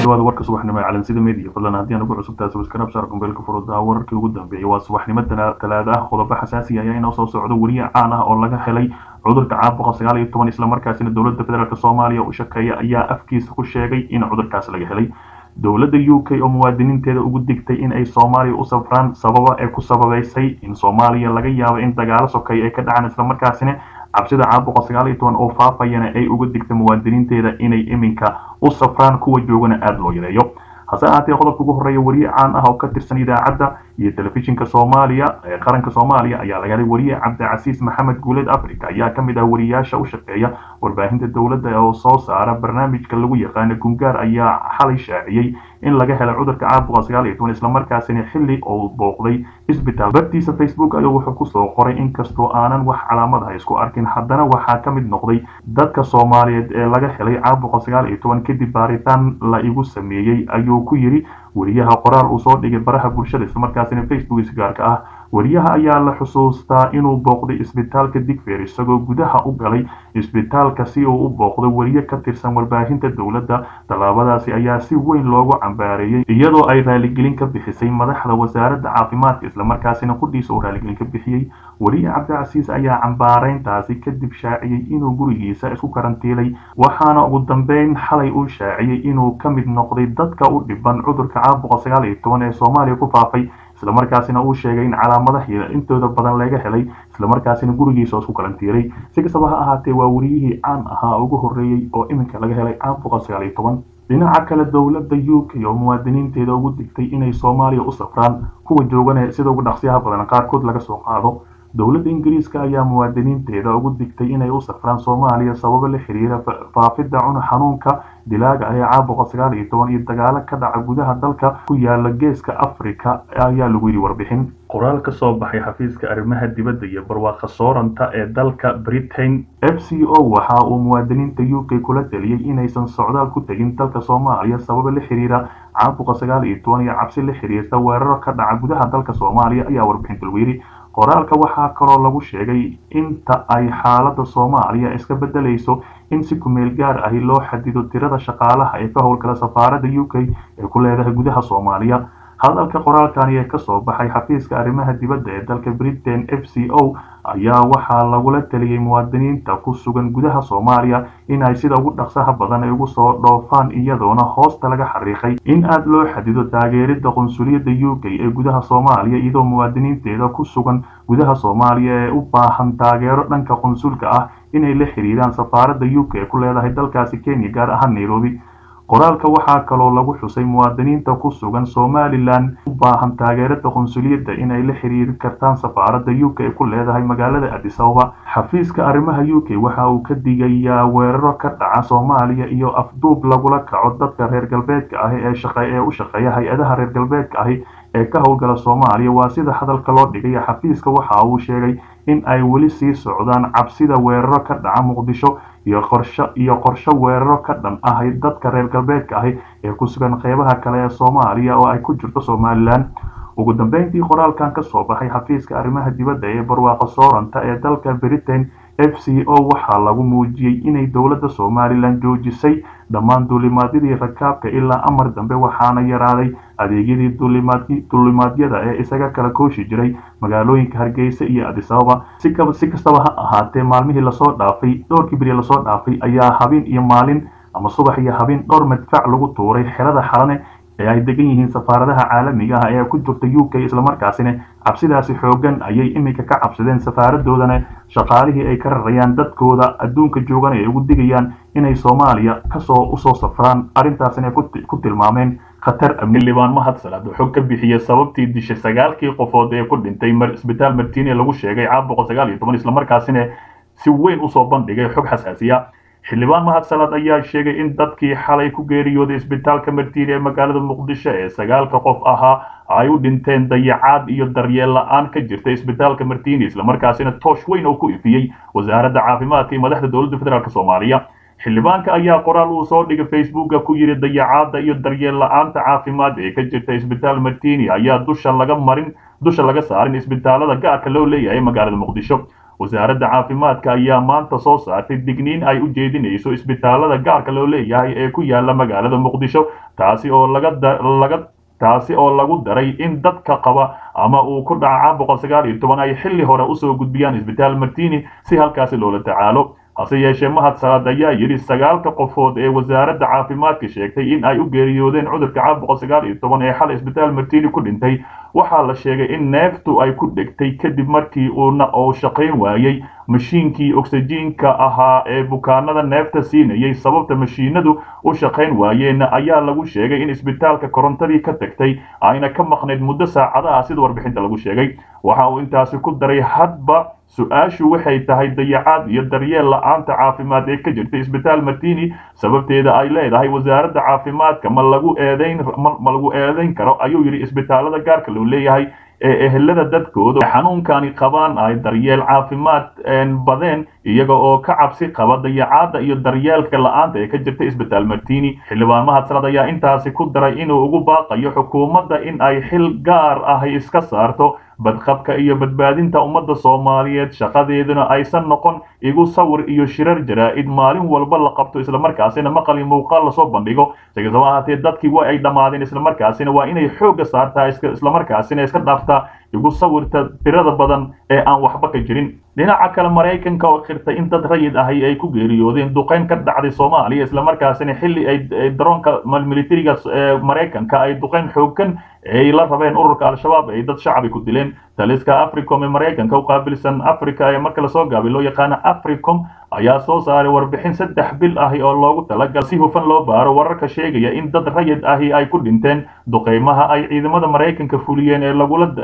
dhawaada warka subaxnimo ee calansida media fadlan haddii aan ugu cusubtahay subscribe saar kumbeelka furudaa wararkii ugu dambeeyay waa subaxnimo talaada ah qodobo xasaasi ayaa inoo soo socdo weriye caan ah oo laga helay cudurka caabuqa sagaal iyo toban islamarkaasina dowladda federaalk soomaaliya u shaqeeya ayaa afkiisa ku sheegay in cudurkaas laga helay dowladda u k oo muwaadiniinteeda ugu digtay in ay soomaaliya u safraan sababa ee ku sababaysay in soomaaliya laga yaabo in dagaalo sokay ay ka dhacaan islamarkaasina cabsida caabuqa sagaal iyo toban oo faafayana ay uga digtay muwaadiniinteeda inay iminka u safraan kuwa joogana aada loo yareeyo hase ahaatee qodobka ugu horreeya weriye caan ah oo ka tirsan idaacadda iyo telefishinka soomaaliya ee qaranka soomaaliya ayaa laga helay weriye cabdicasiis maxamed guuleed africa ayaa ka mid ah weriyaasha u shaqeeya warbaahinta dowladda oo soo saara barnaamijka lagu yaqaano gungaar ayaa xalay shaaciyey in laga helay cudurka caabuqa sagaal iyo toban islamarkaasina xilli uu booqday isbitaal bartiisa facebook ayuu wuxuu kusoo qoray inkastoo aanan wax calaamadaha isku arkin haddana waxaa ka mid noqday dadka soomaaliyeed ee laga helay caabuqa sagaal iyo toban kadib baaritaan la igu sameeyey ayuu ku yidhi weriyaha qoraal uu soo dhigay baraha bulshada islamarkaasina facebook isgaarka ah weriyaha ayaa la xusuustaa inuu booqday isbitaalka digfeer isagoo gudaha u galay isbitaalka si uu u booqdo weriye ka tirsan warbaahinta dowladda tallaabadaasi ayaa si weyn loogu cambaareeyey iyadoo ay raaligelin ka bixisay madaxda wasaaradda caafimaadka islamarkaasina qudhiisa uu raaligelin ka bixiyey weriye cabdicasiis ayaa cambaareyntaasi kadib shaaciyey inuu gurigiisa isku karantiilay waxaana ugu dambeyn xalay uu shaaciyey inuu ka mid noqday dadka u dhiban cudurka caabuqa sagaal iyo toban ee soomaaliya ku faafay islamarkaasina uu sheegay in calaamadaha intooda badan laga helay islamarkaasina gurigiisa oo isku karantiilay si kastaba ha ahaatee waa weriyihii caan ahaa ugu horreeyey oo iminka laga helay caabuqa sagaal iyo toban dhinaca kale dowladda u k oo muwaadiniinteeda ugu digtay inay soomaaliya u safraan kuwa joogana sida ugu dhaqsiyaha badan qaarkood laga soo qaado dowladda ingiriiska ayaa muwaadiniinteeda ugu digtay inay u safraan soomaaliya sababo la xiriira faafidda cun xanuunka dilaaga ah ee caabuqa sagaal iyo toban iyo dagaalo ka dhaca gudaha dalka ku yaala geeska africa ayaa lagu yidhi warbixin qoraal ka soo baxay xafiiska arrimaha dibadda iyo barwaaqa sooranta ee dalka britain f c o waxa uu muwaadiniinta u k kula taliyey inaysan socdaal ku tegin dalka soomaaliya sababo la xiriira caabuqa sagaal iyo toban iyo cabsi la xiriirta weeraro ka dhaca gudaha dalka soomaaliya ayaa warbixinta lagu yidhi qoraalka waxaa kaloo lagu sheegay inta ay xaaladda soomaaliya iska beddelayso in si kumeel gaar ahi loo xadido tirada shaqaalaha ee ka howlgala safaaradda u k ee ku leedahay gudaha soomaaliya hadalka qoraalkani ee kasoo baxay xafiiska arrimaha dibadda ee dalka britain f c o ayaa waxaa lagula taliyey muwaadiniinta ku sugan gudaha soomaaliya in ay sida ugu dhaqsaha badan ay ugu soo dhoofaan iyadoona hoosta laga xariiqay in aada loo xadido taageeridda qunsuliyadda u k ee gudaha soomaaliya iyadoo muwaadiniinteeda ku sugan gudaha soomaaliya ee u baahan taageero dhanka qunsulka ah inay la xiriiraan safaaradda u k ee ku leedahay dalkaasi kenya gaar ahaan nairobi qoraalka waxaa kaloo lagu xusay muwaadiniinta ku sugan somalilan u baahan taageerada qunsuliyadda inay la xiriiri kartaan safaaradda u k ee ku leedahay magaalada adisababa xafiiska arrimaha u k waxa uu ka digayaa weeraro ka dhaca soomaaliya iyo afduub lagula kaco dadka reer galbeedka ahi ee u shaqeeya hay-adaha reer galbeedka ahi ee ka howlgala soomaaliya waa sida hadalka loo dhigay xafiiska waxa uu sheegay in ay weli sii socdaan cabsida weeraro ka dhaca muqdisho iyo qorsho iyo qorsho weeraro ka dhan ah dadka reer galbeedka ahi ee ku sugan qeybaha kale ee soomaaliya oo ay ku jirto somalilan ugu dambeyntii qoraalkan ka soo baxay xafiiska arrimaha dibadda ee barwaaqa sooranta ee dalka britain f c o waxaa lagu muujiyey inay dowladda somalilan joojisay dhammaan duulimaadyadii rakaabka ilaa amar dambe waxaana yaraaday adeegyadii duulimaadyada ee isaga kala kooshi jiray magaalooyinka hargeysa iyo adisababa si kastaba ha ahaatee maalmihii lasoo dhaafay dhowrkii beri lasoo dhaafay ayaa habeen iyo maalin ama subax iyo habeen dhowr madfac lagu tuuray xerada xalane ee ay degan yihiin safaaradaha caalamiga ah ee ku jirta u k islamarkaasina cabsidaasi xoogan ayay iminka ka cabsadeen safaaradoodana shaqaalihii ay ka rarayaan dadkooda adduunka joogan ay ugu digayaan inay soomaaliya kasoo usoo safraan arrintaasina ku tilmaameen khatar amni xildhibaan mahad salaad xog ka bixiyey sababtii dishay sagaalkii qofood ee ku dhintay isbitaal martiini lagu sheegay caabuqa sagaal iyo toban islamarkaasina si weyn usoo bandhigay xog xasaasiya xildhibaan mahad salaad ayaa sheegay in dadkii xalay ku geeriyooday isbitaalka martiini ee magaalada muqdisho ee sagaalka qof ahaa ay u dhinteen dayacaad iyo daryeel la-aan ka jirta isbitaalka martiini islamarkaasina toosh weyn oo ku ifiyey wasaaradda caafimaadka iyo madaxda dowladda federaalk soomaaliya xildhibaanka ayaa qoraal uu soo dhigay facebooka ku yidhi dayacaadda iyo daryeel la-aanta caafimaad ee ka jirta isbitaal martiini ayaa dusha laga marin dusha laga saarin isbitaalada gaarka loo leeyahay magaalada muqdisho wasaaradda caafimaadka ayaa maanta soo saartay digniin ay u jeedinayso isbitaalada gaarka loo leeyahay ee ku yaala magaalada muqdisho taasi oo laga taasi oo lagu daray in dadka qaba ama uu ku dhaca caabuqa sagaal iyo toban ay xilli hore usoo gudbiyaan isbitaal martini si halkaasi loola tacaalo hase yeeshee mahad salaad ayaa yidhi sagaalka qofood ee wasaaradda caafimaadka sheegtay in ay u geeriyoodeen cudurka caabuqa sagaal iyo toban ee xal isbitaal martini ku dhintay waxaa la sheegay in neeftu ay ku dhegtay kadib markii uuna uu shaqayn waayey mashiinkii oksijiinka ahaa ee bukaanada neefta siinayay sababta mashiinadu u shaqayn waayeenna ayaa lagu sheegay in isbitaalka korontadii ka tagtay ayna ka maqnayd muddo saacadaha sida warbixinta lagu sheegay waxa uu intaasi ku daray hadba su-aashu waxay tahay dayacaad iyo daryeel la-aanta caafimaad ee ka jirta isbitaal martini sababteeda ay leedahay wasaaradda caafimaadka ma lagu eedayn ma lagu eedayn karo ayuu yidhi isbitaalada gaarka loo leeyahay ee ehelada dadkooda xanuunkani qabaan ay daryeel caafimaad badeen iyaga oo ka cabsi qaba dayacaadda iyo daryeelka la-aanta ee ka jirta isbitaal martini xildhibaan mahad salad ayaa intaasi ku daray inuu ugu baaqayo xukuumadda in ay xil gaar ahi iska saarto badqabka iyo badbaadinta ummadda soomaaliyeed shaqadeeduna aysan noqon igu sawir iyo shirar jaraa-id maalin walba la qabto islamarkaasina maqal iyo muuqaal lasoo bandhigo sikastaba ahaatee dadkii waa ay dhammaadeen islamarkaasina waa inay xoogga saartaa islamarkaasina iska dhaaftaa igu sawirta tirada badan ee aan waxba ka jirin dhinaca kale maraykanka oo khirtay in dad rayid ahi ay ku geeriyoodeen duqeyn ka dhacday soomaaliya islamarkaasina xilli ay daroonka militariga maraykanka ay duqeyn xoogan ay la rabeen ururka al-shabaab ay dad shacabi ku dileen taliska africom ee maraykanka u qaabilsan africa ee marka lasoo gaabay loo yaqaana africom ayaa soo saaray warbixin saddex bil ahi oo loogu talagal si hufan loo baaro wararka sheegaya in dad rayid ahi ay ku dhinteen duqeymaha ay ciidamada maraykanka fuliyeen ee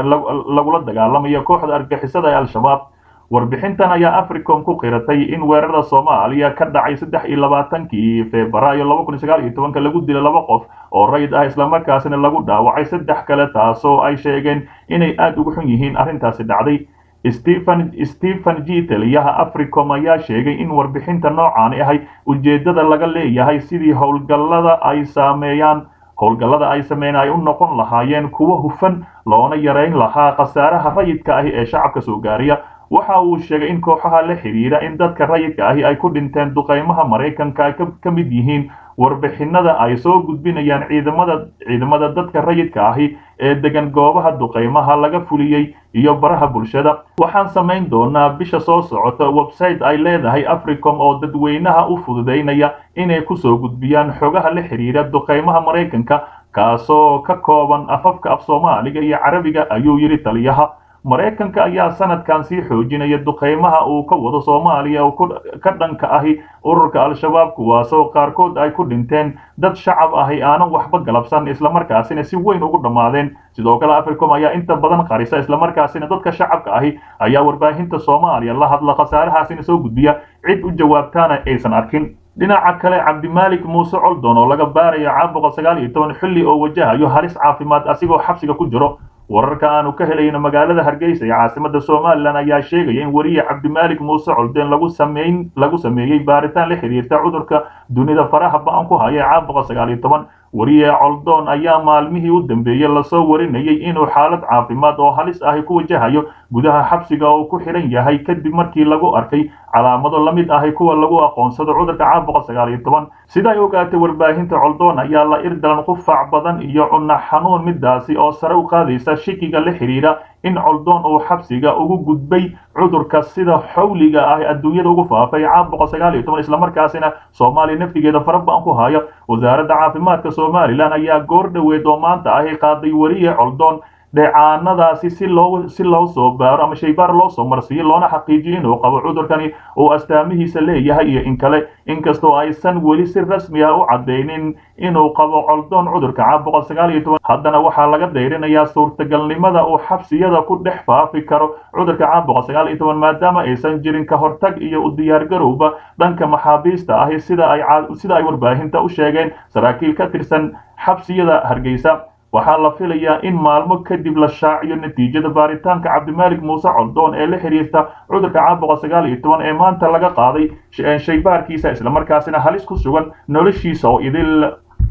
lagula dagaalamayo kooxda argixisada ee al-shabaab warbixintan ayaa africom ku qiratay in weerarada soomaaliya ka dhacay saddex iyo labaatankii febraayo laba kun iyo sagaal iyo tobanka lagu dilay laba qof oo rayid ah islamarkaasina lagu dhaawacay saddex kale taasoo ay sheegeen inay aada ugu xun yihiin arrintaasi dhacday stephen stephen g taliyaha africom ayaa sheegay in warbixinta noocaani ahay ujeeddada laga leeyahay sidii howlgallada ay saameeyaan howlgallada ay sameeyeen ay u noqon lahaayeen kuwo hufan loona yarayn lahaa khasaaraha rayidka ahi ee shacabka soo gaariya waxa uu sheegay in kooxaha la xidhiidha in dadka rayidka ahi ay ku dhinteen duqeymaha maraykanka ay ka mid yihiin warbixinada ay soo gudbinayaan ciidamada ciidamada dadka rayidka ahi ee degan goobaha duqeymaha laga fuliyey iyo baraha bulshada waxaan samayn doonaa bisha soo socota website ay leedahay africom oo dadweynaha u fududaynaya inay kusoo gudbiyaan xogaha la xidhiidha duqeymaha maraykanka kaasoo ka kooban afafka af soomaaliga iyo carabiga ayuu yidhi taliyaha maraykanka ayaa sanadkan sii xoojinaya duqeymaha uu ka wado soomaaliya oo ka dhanka ahi ururka al-shabaab kuwaasoo qaarkood ay ku dhinteen dad shacab ahi aanan waxba galabsan islamarkaasina si weyn ugu dhammaadeen sidoo kale africom ayaa inta badan qarisa islamarkaasina dadka shacabka ahi ayaa warbaahinta soomaaliya la hadla khasaarahaasina soo gudbiya cid u jawaabtaana aysan arkin dhinaca kale cabdimaalik muuse coldon oo laga baarayo caabuqa sagaal iyo toban xilli oo wajahayo halis caafimaad asigoo xabsiga ku jiro wararka aanu ka helayno magaalada hargeysa ee caasimada somalilan ayaa sheegaya in weriye cabdimaalik muuse colden lagu sameyn lagu sameeyey baaritaan la xiriirta cudurka dunida faraha ba-an ku haya ee caabuqa sagaal iyo toban weriye coldoon ayaa maalmihii u dambeeyey lasoo warinayay inuu xaalad caafimaad oo halis ahi ku wajahayo gudaha xabsiga oo ku xidhan yahay kadib markii lagu arkay calaamado la mid ahi kuwa lagu aqoonsado cudurka caabuqa sagaal iyo toban sida ay ogaatay warbaahinta coldoon ayaa la irdalan qufac badan iyo cunno xanuun midaasi oo sare u qaadaysa shikiga la xidhiidha in coldoon uu xabsiga ugu gudbay cudurka sida xawliga ah adduunyada ugu faafay caabuqa sagaal iyo toban islamarkaasina soomaaliya naftigeeda fara ba-an ku haya wasaaradda caafimaadka somalilan ayaa goor dhoweed oo maanta ahi qaaday weriye coldoon dheecaanadaasi si loo si loo soo baaro ama shaybaar loo soo marsiiyo loona xaqiijiyo inuu qabo cudurkani uu astaamihiisa leeyahay iyo in kale inkastoo aysan weli si rasmi ah u caddaynin inuu qabo coldoon cudurka caabuqa sagaal iyo toban haddana waxaa laga dayrinayaa suurtagalnimada uu xabsiyada ku dhex faafi karo cudurka caabuqa sagaal iyo toban maadaama aysan jirin ka hortag iyo u diyaargarowba dhanka maxaabiista ahi sida ay sida ay warbaahinta u sheegeen saraakiil ka tirsan xabsiyada hargeysa waxaa la filayaa in maalmo kadib la shaaciyo natiijada baaritaanka cabdimaalik muuse coldoon ee la xiriirta cudurka caabuqa sagaal iyo toban ee maanta laga qaaday shaybaarkiisa islamarkaasina halis ku sugan noloshiisa oo idil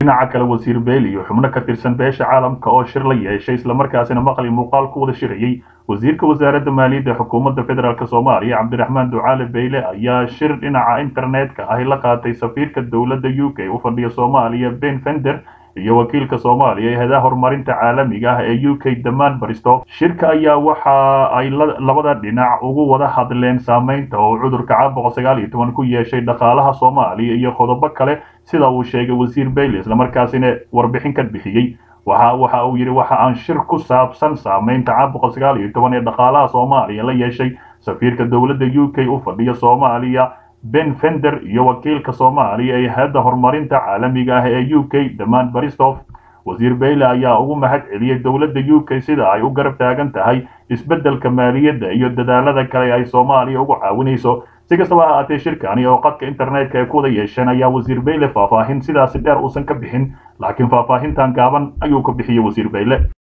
dhinaca kale wasiir beyl iyo xubno ka tirsan beesha caalamka oo shir la yeeshay islamarkaasina maqli muuqaal ku wada shirayey wasiirka wasaaradda maaliyadda xukuumadda federaalk soomaaliya cabdiraxmaan ducaale beyle ayaa shir dhinaca internetka ahi la qaatay safiirka dowladda u k u fadhiya soomaaliya ben fender iyo wakiilka soomaaliya ee hadaha horumarinta caalamiga ah ee u k damaan bristof shirka ayaa waxa ay labada dhinac ugu wada hadleen saameynta oo cudurka caabuqa sagaal iyo toban ku yeeshay dhaqaalaha soomaaliya iyo qodobo kale sida uu sheegay wasiir bayle islamarkaasina warbixin ka bixiyey waxa waxa uu yidhi waxa aan shir ku saabsan saameynta caabuqa sagaal iyo toban ee dhaqaalaha soomaaliya la yeeshay safiirka dowladda u k u fadhiya soomaaliya ben fender iyo wakiilka soomaaliya ee hay-adda horumarinta caalamiga ah ee u k damaan bristof wasiir bayle ayaa ugu mahad celiyey dowladda u k sida ay u garab taagan tahay isbeddelka maaliyadda iyo dadaalada kale ay soomaaliya ugu caawinayso si kastaba ha ahaatee shirkani oo qadka internetka ay ku wada yeesheen ayaa wasiir bayle faahfaahin sidaasi dheer uusan ka bixin laakiin faahfaahintan gaaban ayuu ka bixiyey wasiir bayle